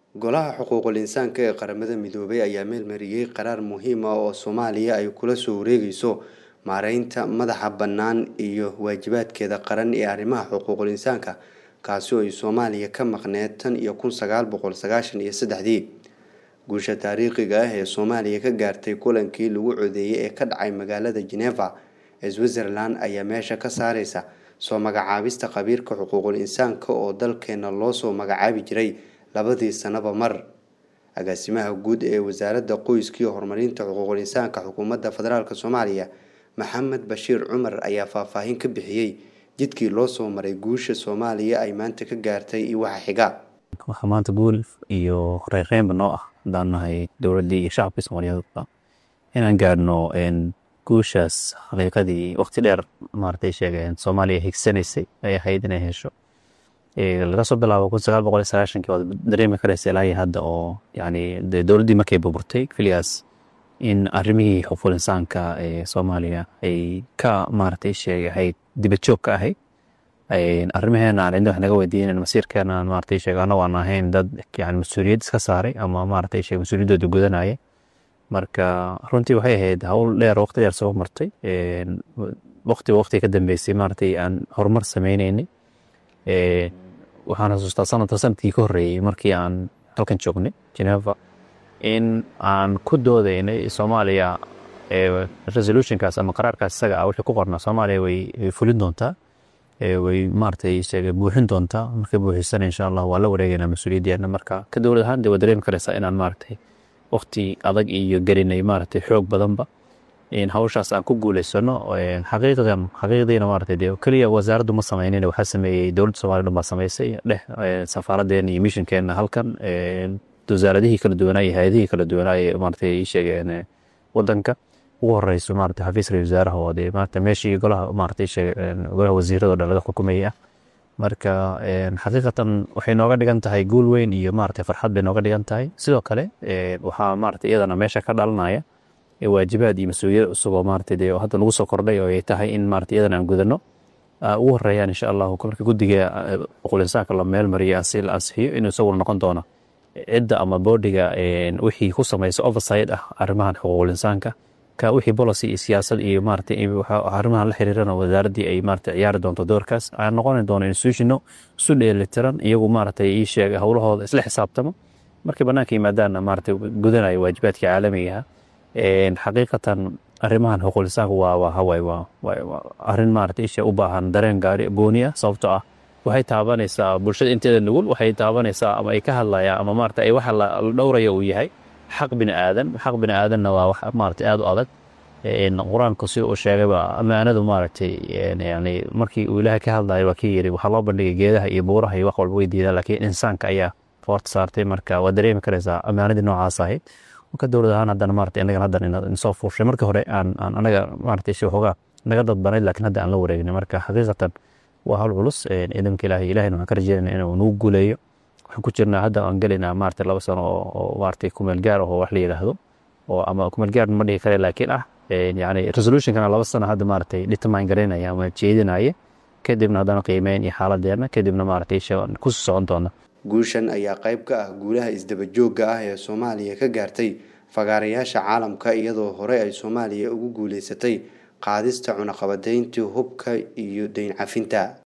Golaha Xuquuqul Insaanka ee Qaramada Midoobay ayaa meelmariyay qaraar muhiim ah oo Soomaaliya ay kula soo wareegayso maareynta madaxa bannaan iyo waajibaadkeeda qaran ee arrimaha xuquuqul insaanka kaasi oo ay Soomaaliya ka maqneyd tan iyo kun sagaal boqol sagaashan iyo saddexdii guusha taariikhiga ah ee Soomaaliya ka gaartay kulankii lagu codeeyay ee ka dhacay magaalada Geneva ee Switzerland ayaa meesha ka saareysa soo magacaabista khabiirka xuquuqul insaanka oo dalkeena loo soo magacaabi jiray labadii sanaba mar agaasimaha guud ee wasaaradda qoyska iyo horumarinta xuquuqul insaanka xukuumadda federaalk Soomaaliya maxamed bashiir cumar ayaa faahfaahin ka bixiyey jidkii loo soo maray guusha Soomaaliya ay maanta ka gaartay iyo waxa xiga waxaa maanta guul iyo reereynba noo ah haddaan nahay dowladdii iyo shacabkii soomaaliyeedba inaan gaarno guushaas xaqiiqadii waqti dheer maaragtay sheegeen soomaaliya higsanaysay ay ahayd inay hesho laga soo bilaabo kun sagaal boqol iyo sagaashankii waad dareemi karaysa ilaa iyo hadda oo yacni dee dowladdii markay burburtay keligaas in arrimihii xuquuqul insaanka ee soomaaliya ay ka maaragtay sheegay ahayd dibad joog ka ahayd arrimaheena aan cidna wax naga weydiinin masiirkeena aan maaragtay sheegay annago aan ahayn dad yani mas-uuliyad iska saaray ama maaragtay sheegay mas-uuliyaddooda gudanaya marka runtii waxay ahayd hawl dheer waqti dheer soo martay waqtiba waqti ka dambeysay maaragtay aan horumar sameyneynay waxaan xasuustaa sanadka sanadkii ka horreeyey markii aan halkan joognay geneva in aan ku doodeynay soomaaliya resolutionkaas ama qaraarkaas isaga ah wixii ku qornaa soomaaliya way fulin doontaa way maaragtay sheegay buuxin doontaa markay buuxisana insha allah waa la wareegaynaa mas-uuliyaddeena marka ka dowlad ahaan dee waa dareemi karaysaa inaan maaragtay waqti adag iyo gelinay maaragtay xoog badanba in hawshaas aan ku guuleysano xaqiiqdan xaqiiqdiina maaragtay dee keliya wasaaraddu ma sameynin waxaa sameeyey dowladda soomaaliya dhan baa sameysay dheh safaaraddeena iyo missionkeena halkan wasaaradihii kala duwanaa iyo hay-adihii kala duwanaa ee maaragtay ii sheegeen waddanka ugu horeyso maaragtay xafiiska wasaaraha oo dee maaragtay meeshii golaha maaragtay sheegeen golaha wasiirada oo dhan laga xukumayay ah marka xaqiiqatan waxay nooga dhigan tahay guul weyn iyo maaragtay farxad bay nooga dhigan tahay sidoo kale waxaa maaragtay iyadana meesha ka dhalanaya waajibaad iyo mas-uuliyad cusub oo maaragtay dee hadda nagu soo kordhay oo ay tahay in maaragtay iyadana aan gudano ugu horeeyaan insha allahu marka guddiga xuquuqul insaanka la meel mariyo asi la ansixiyo inuu isaguna noqon doono cidda ama boodhiga wixii ku samaysa overside ah arrimahan xuquuqul insaanka ka wixii policy iyo siyaasad iyo maaragtay arrimahan la xiriirana wasaaraddii ay maaragtay ciyaari doonto doorkaas aan noqoni doono institutiono isu dheelitiran iyagu maaragtay ii sheega howlahooda isla xisaabtamo markay bannaanka yimaadaanna maaragtay gudanaya waajibaadkii caalamiga ah xaqiiqatan arrimahan xuquuqul insaanka waa waa hawaay waa waa arrin maaragtay isha u baahan dareen gaari gooni ah sababtoo ah waxay taabanaysaa bulshada inteeda nugul waxay taabanaysaa ama ay ka hadlayaan ama maaragtay ay waxa la dhowraya uu yahay xaq bini aadan xaq bini aadanna waa wax maaragtay aada u adag qur-aanku si uu sheegayba ammaanadu maaragtay yani markii uu ilaahay ka hadlayo waa kii yiri waxaa loo bandhigay geedaha iyo buuraha iyo wax walba way diidaan laakiin insaanka ayaa foorta saartay marka waa dareemi karaysaa ammaanadii noocaas ahayd marka dowlad ahaan haddana maaragtay innagan haddan insoo fuushay markii hore aan aan anaga maaragtay si waxoogaa naga dadbanayd laakiin hadda aan la wareegnay marka xaqiiqatan waa hawl culus ciidanka ilaahay ilahayna waxaan ka rajeynayna inuu nagu guuleeyo waxaan ku jirnaa hadda aan gelaynaa maaragtay laba sano oo maaragtay kumeel gaar oo wax la yidhaahdo oo ama kumeel gaar ma dhihi kare laakiin ah yani resolutionkana laba sano hadda maaragtay determine garaynaya ama jeedinaya kadibna haddana qiimeyn iyo xaaladeena kadibna maaragtay ku socon doona guushan ayaa qayb ka ah guulaha isdaba joogga ah ee Soomaaliya ka gaartay fagaarayaasha caalamka iyadoo hore ay Soomaaliya ugu guuleysatay qaadista cunaqabatayntii hubka iyo deyn cafinta